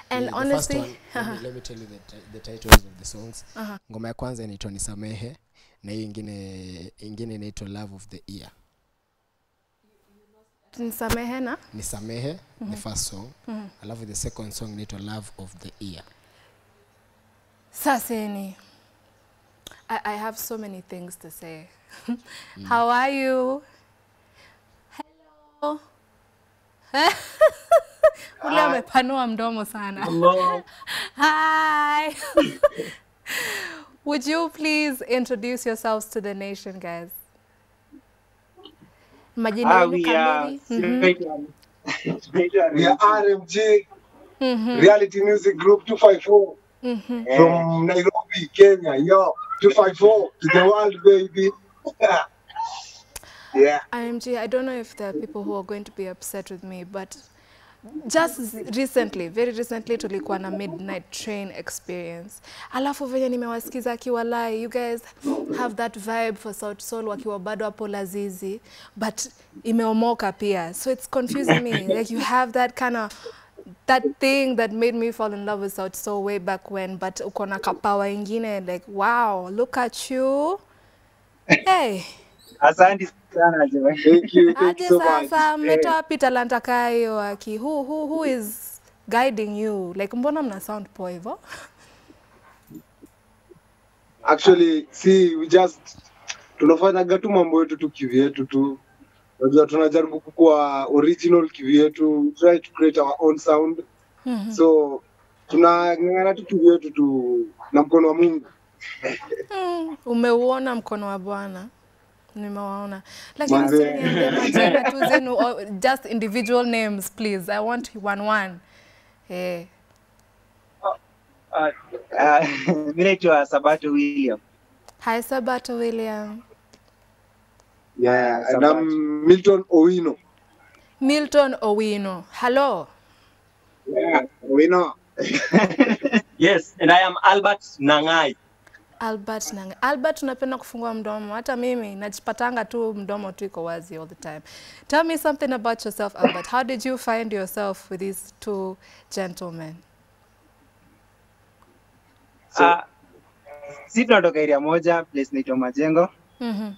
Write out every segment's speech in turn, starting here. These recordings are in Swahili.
And the honestly- first one, let, me, let me tell you the, ti- the titles of the songs ngoma ya kwanza inaitwa nisamehe na hiyo ingine ingine inaitwa love of the year nisamehe na nisamehe the first song alafu the second song inaitwa love of the year Saseni, I, I have so many things to say. How are you? Hello. Ule amepanua mdomo sana. Hello. Hi. Would you please introduce yourselves to the nation, guys? Majina Ah, yenu we are kamili? Mhm. straight on- straight on- We are RMG Reality Music Group 254 Yeah. from Nairobi, Kenya. Yo, 254 to the world, baby. yeah. IMG, I don't know if there are people who are going to be upset with me, but just recently, very recently tulikuwa na midnight train experience. Alafu venye nimewasikiza akiwalai, you guys have that vibe for South Soul wakiwa bado hapo Lazizi, but imeomoka pia. So it's confusing me. like you have that kind of that thing that made me fall in love with South Soul way back when, but uko na kapawa ingine like wow, look at you. Hey. Asante sana jamani. Thank you. Thank you aje so much. sasa mmetoa wapi talanta kaa hiyo aki who, who, who is guiding you like mbona mna sound poa hivyo Actually, see, we just tunafanyaga tu mambo yetu tu kivyetu tu. Unajua tunajaribu kukuwa original kivyetu, we try to create our own sound. So tunang'ang'ana tu kivyetu tu na mkono wa Mungu. mm, umeuona mkono wa bwana nimewaona lakini Manze. usiniambie majina tu zenu or just individual names please i want one one eh Ah, ah, mi naitwa Sabato William. hi sabato william Yeah, and Sabato. I'm Milton Owino. milton owino hello Yeah, Owino. Yes, and I am Albert Nangai. albert nang albert unapenda kufungua mdomo hata mimi najipatanga tu mdomo tu iko wazi all the time tell me something about yourself albert how did you find yourself with these two gentlemen Ah, si tunatoka area moja place naitwa Majengo Mhm.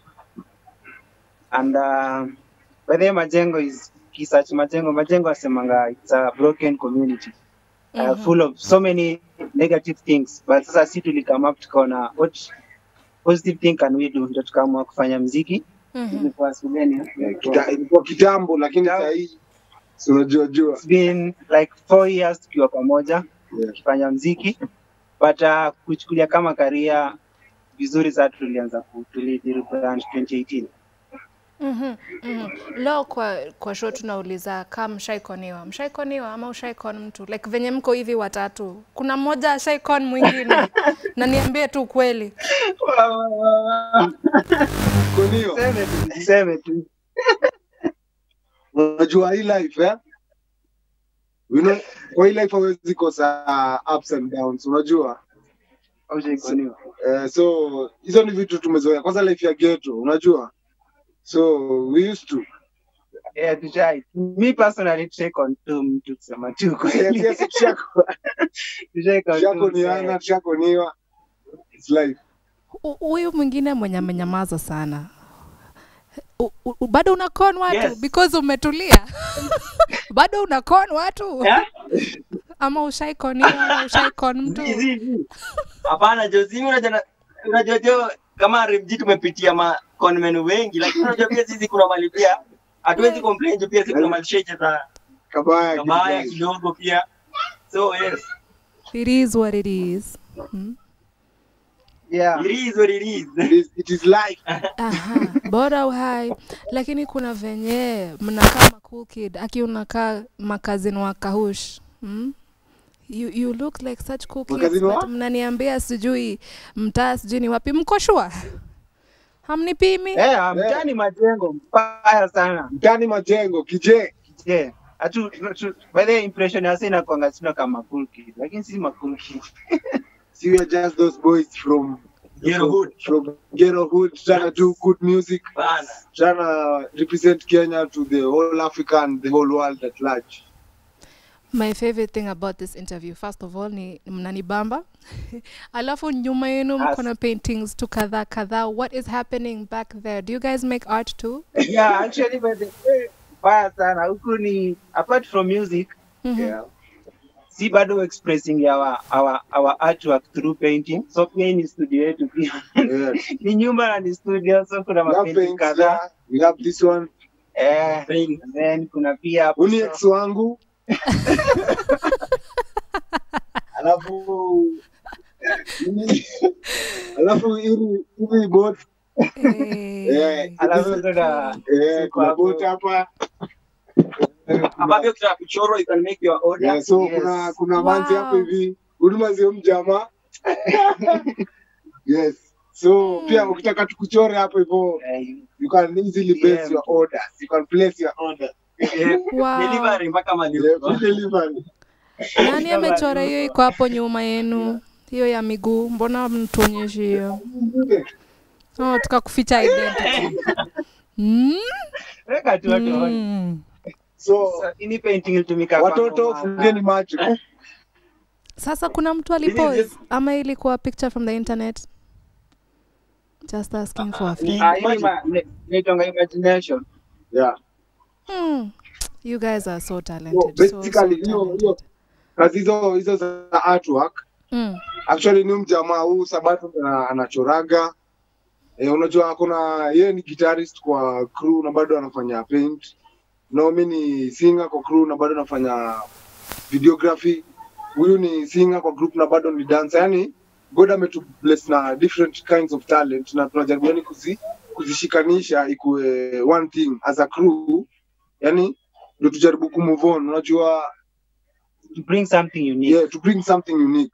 and uh, by the way Majengo is research Majengo Majengo asemanga it's a broken community uh, full of so many negative things but sasa si tulikama up tukaona what positive thing can we do ndio tukaamua kufanya mziki ilikuwa shuleni Yeah, kita- ilikuwa kitambo lakini Kitambo. sahii si unajua jua it's been like four years tukiwa pamoja Yeah. tukifanya mziki but uh, kuchukulia kama karia vizuri sana tulianza ku- tulirebrand 2018 Mhm, mhm. Leo kwa, kwa show tunauliza kama mshaikoniwa, mshaikoniwa ama ushaikon mtu like venye mko hivi watatu, kuna mmoja ashaikon mwingine na niambie tu kweli. konio Seme tu, seme tu. unajua hii life eh? you know, kwa hii life hawezi kosa ups and downs unajua Haujaikoniwa. eh, so hizo ni vitu tumezoea kwanza life ya ghetto unajua so we used to Yeah, tushai. Mi personally tushaikon tu mtu kusema tu Yes, kweli. yes, tushako- Tushaikon tu tushakoniana msee. tushakoniwa It's life Hu- Huyu mwingine mwenye amenyamaza sana U- u- bado unakon watu Yes. because umetulia bado unakon watu Yeah? ama ushaikoniwa ama ushaikon mtu Zi, zi, zi. Hapana Jozi, mimi unajua na- unajua jo kama RMG tumepitia ma conmen wengi lakini unajua pia sisi kuna mali pia hatuwezi complain jo pia sisi kuna mali sheche za kabaya kabaya kidogo. kidogo pia. So yes, it is what it is Yeah. it is what it is. It is- it is life Aha, bora uhai lakini kuna venye mnakaa ma cool kid aki unakaa makazini wa kahush hmm? you, you look like such cool kids Makazini wa? but mnaniambia sijui mtaa sijui ni wapi mko shua hamnipimi Eh, mtani majengo mbaya sana. mtani majengo kije Yeah. Atu, tu, by the way, impression ya sasa inakuanga sina kama cool kid, lakini si ma cool kid. see we are just those boys from Ghetto hood. from ghetto hood trying to do good music Bana. trying to represent Kenya to the whole Africa and the whole world at large My favorite thing about this interview, first of all, ni mnanibamba. Alafu nyuma yenu mko na paintings tu kadhaa kadhaa. What is happening back there? Do you guys make art too? yeah actually by the way mbaya sana huku ni apart from music Mhm. yeah, si bado expressing our, our, our artwork through painting so pia hii ni studio yetu pia Yeah. ni nyumba na ni studio so kuna We have mapainting paints kadhaa here. We have this one. eh, Paint. and then kuna pia hapo Uni so- ex wangu. Alafu Alafu hili hili boat Eh, eh, alafu kuna eh, kuna boat hapa. Eh, ambavyo kitaka kuchorwa you can make your order Yeah, so Yes. kuna kuna manzi Wow. hapo hivi huduma zio mjamaa yes so pia ukitaka tukuchore hapo hivyo eh, you can easily place Yeah. your orders you can place your order Eh, Wow. delivery mpaka yeah, malipo free delivery Nani amechora hiyo iko hapo nyuma yenu? Hiyo ya miguu, mbona mtuonyeshi hiyo? Oh, tukakuficha identity. Mm? weka tu watu waone. Mm. so So, ini painting ilitumika kwa watoto ngoma. fungeni macho Sasa kuna mtu This is alipose just- ama ilikuwa picture from the internet? Just asking for a friend. Ah, hii ni ma- ni- inaitwanga imagination yeah Hmm. You guys are so so talented. So, so basically hiyo hiyo talented. kazi hizo hizo za artwork Mm. actually ni mjamaa huu sabato ana- anachoraga eh, unajua kuna yeye ni guitarist kwa crew na bado anafanya paint no mi ni singer kwa crew na bado anafanya videography huyu ni singer kwa group na bado ni dancer yani god ametu bless na different kinds of talent na tunajaribu yani kuzi, kuzishikanisha ikuwe one thing as a crew yani ndio tujaribu kumove on unajua to bring something unique yeah, to bring something unique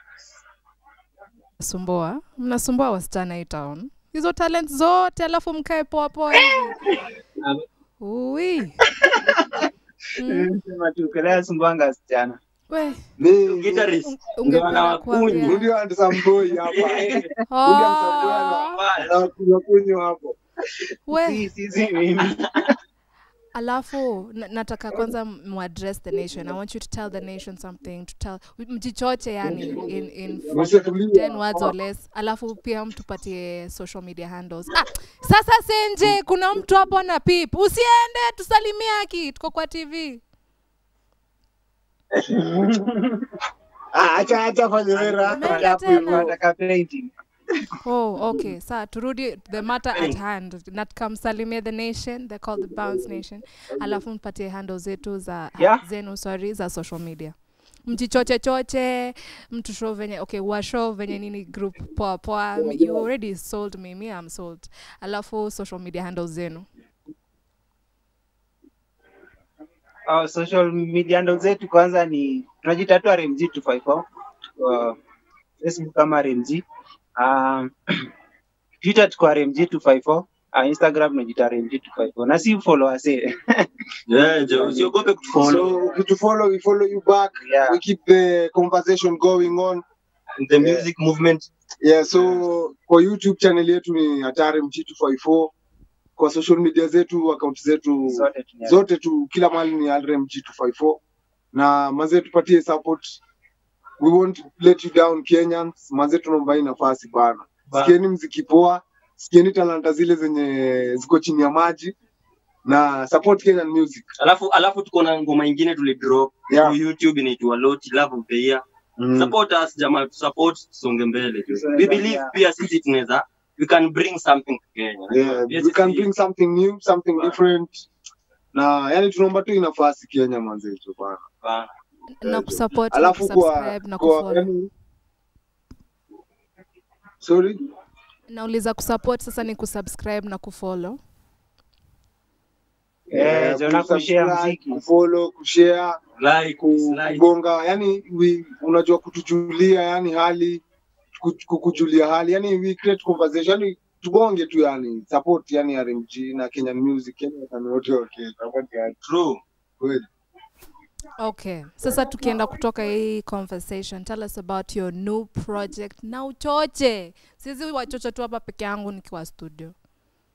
Sumbua. Mnasumbua wasichana hii town. Hizo talent zote alafu mkae poa poa hivi. Ui. Mm. sema tu kelea sumbwanga wasichana We, ni guitarist ndio ungependa anawakunywa. kuambia. ndio andisamboi hapa Oh. anakunywa kunywa hapo We, si si si mimi alafu na- nataka kwanza muaddress the nation i want you to tell the nation something to tell mjichoche yani in, in Msitulie. 10 words or less alafu pia mtupatie social media handles ah, sasa senje kuna mtu hapo na pip usiende tusalimie haki tuko kwa tv Ah, acha acha fanye wera Ameenda hapo tena. hivyo. nataka painting oh okay saa turudi the matter at hand natkamsalimie the nation they call the bounce nation alafu mpatie handle zetu za Yeah. zenu sorry za social media mjichoche choche mtu show venye okay wa show venye nini group poa poa you already sold me me I'm sold alafu social media handles zenu uh, social media handle zetu kwanza ni tunajita tu RMG 254 uh, Facebook kama RMG um, Twitter tuko RMG 254 uh, Instagram tunajita RMG 254 na si followers eh. Yeah, jo, usiogope kutufollow so ukitufollow we follow you back Yeah. we keep the conversation going on the music movement yeah so kwa youtube channel yetu ni hatari mg254 kwa social media zetu account zetu Zote tuna- zote tu kila mahali ni rmg254 na mazee tupatie support we won't let you down kenyans mazee tunaomba hii nafasi bana Ba- sikieni mziki poa sikieni talanta zile zenye ziko chini ya maji na support kenyan music alafu alafu tuko na ngoma ingine tulidrop Yeah. Kwa youtube inaitwa loti love of the year support us jamaa support tusonge mbele tu. So, we yeah. believe pia sisi tunaweza we can bring something to Kenya yeah, Pia we can sisi- bring something new something different na yani tunaomba tu hii nafasi kenya manzetu bana Bana. na kusupport na alafu kwa, kusubscribe na kwa kufollow yani, sorry nauliza kusupport sasa ni kusubscribe na kufollow Eh, jo, na kushare kusubscribe, mziki kufollow kushare like ku- dislike. kugonga yani we, unajua kutujulia yani hali ku- kukujulia hali yani we create conversation yani tugonge tu yani support yani RMG na Kenyan music yani wasanii wote wa Kenya support yani true kweli okay sasa tukienda kutoka hii conversation tell us about your new project na uchoche sizi wachoche tu hapa peke yangu nikiwa studio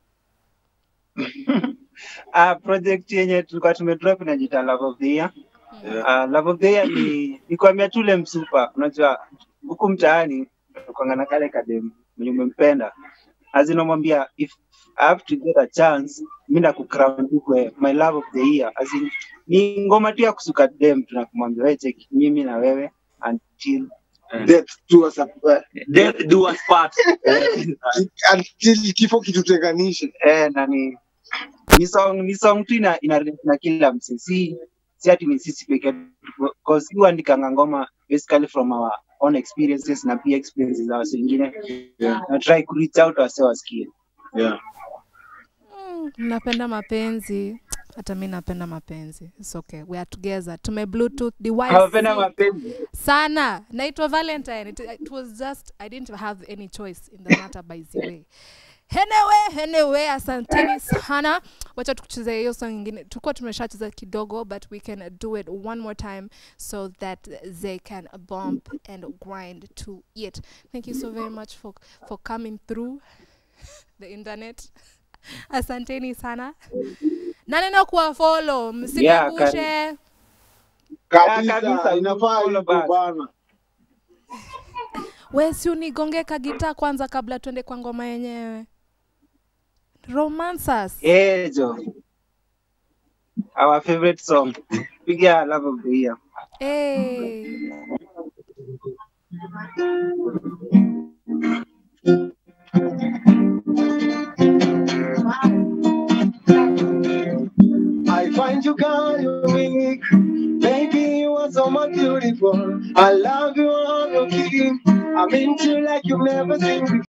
uh, project yenye tulikuwa tumedrop inajita love of the year Uh, love of the year ni ni kuambia tu ule msupa, unajua huku mtaani kwanga na kale kadem mwenye umempenda, azinamwambia if I have to get a chance, mi nakukrown tu kwe my love of the year. As in, ni ngoma tu ya kusuka dem, tunakumwambia wewe check mimi na wewe until Death to us apart. Death do us part. Until kifo kitutenganishe. eh, na ni ni song ni song tu ina, ina relate na kila msee, si si ati ni sisi peke yetu, because si huandikanga ngoma basically from our own experiences na pia experiences za watu wengine na try ku reach out wase wasikie. Yeah. Mm, napenda mapenzi hata mi napenda mapenzi It's okay. we are together tume bluetooth Hawapenda device mapenzi sana naitwa valentine it, it was just i didn't have any choice in the matter by the way Anyway, anyway, asanteni sana. Wacha tukucheze hiyo song ingine. Tulikuwa tumeshacheza kidogo but we can do it one more time so that they can bump and grind to it. Thank you so very much for for coming through the internet. Asanteni sana. Na neno kuwa follow, msinigushe. kabisa, Kabisa, inafaa follow hivyo back. bana. We si unigonge kagita kwanza kabla tuende kwa ngoma yenyewe. Romancers. Eh, jo. Our favorite song. Piga love of the year. Hey. I find you girl unique. Baby, you are so much beautiful. I love you, I'm your king. I'm into you like you've never seen before.